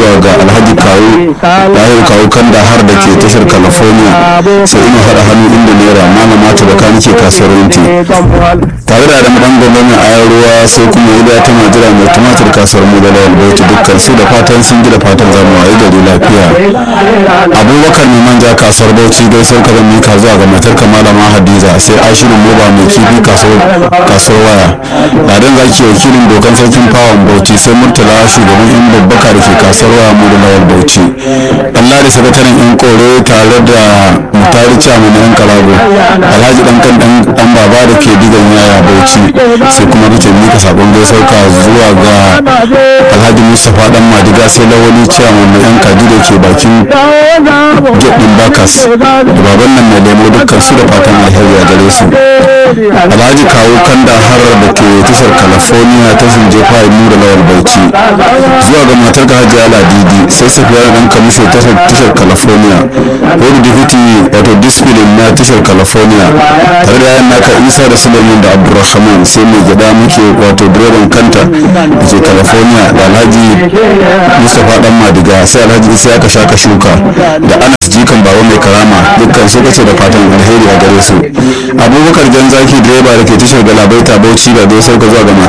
zuwa ga alhaji kawo lahir kawo kanda har da ke tashar california sai ina haɗa hannu inda naira malama ta baka nake kasuwar wunti tare da adamu dan gwamnati a yan ruwa sai kuma iliya ta majira mai tumatir kasuwar mu da lawal bauchi dukkan su da fatan sun ji da fatan zamu wayi gari lafiya abubakar mai manja kasuwar bauchi gaisuwar ka zan mika zuwa ga matar malama hadiza sai ashirin moba mai kifi kasuwar waya ladan zaki wakilin dokan sarkin fawon bauchi sai murtala shugaban yan babbaka da ke kasuwar waya mu da lawal bauchi allah da sakataren yan kore tare da mutari chairman yan kalago alhaji dan kan dan baba da ke digan yaya bauchi sai kuma rike mika sakon gaisuwar ka zuwa ga alhaji mustapha dan madiga sai lawali chairman na yan kaji da ke bakin gyaɗin bakas da baban nan mai lemo dukkan su da fatan alheri a gare su alhaji kawo kanda harar da ke tashar california tashin jefa mu da lawal bauchi zuwa ga matar ka hajiya ladidi sai safiya dan kamisho tashar california wani deputy wato discipline na tashar california tare da yayan naka isa da sulaiman da abdulrahman sai mai gida muke wato direban kanta da ke california da alhaji mustapha dan madiga sai alhaji isa ya kasha ka shuka da anas jikan baba mai karama dukkan su kace da fatan alheri a gare su abubakar jan zaki direba da ke tashar galabaita bauchi da gaisar ka zuwa ga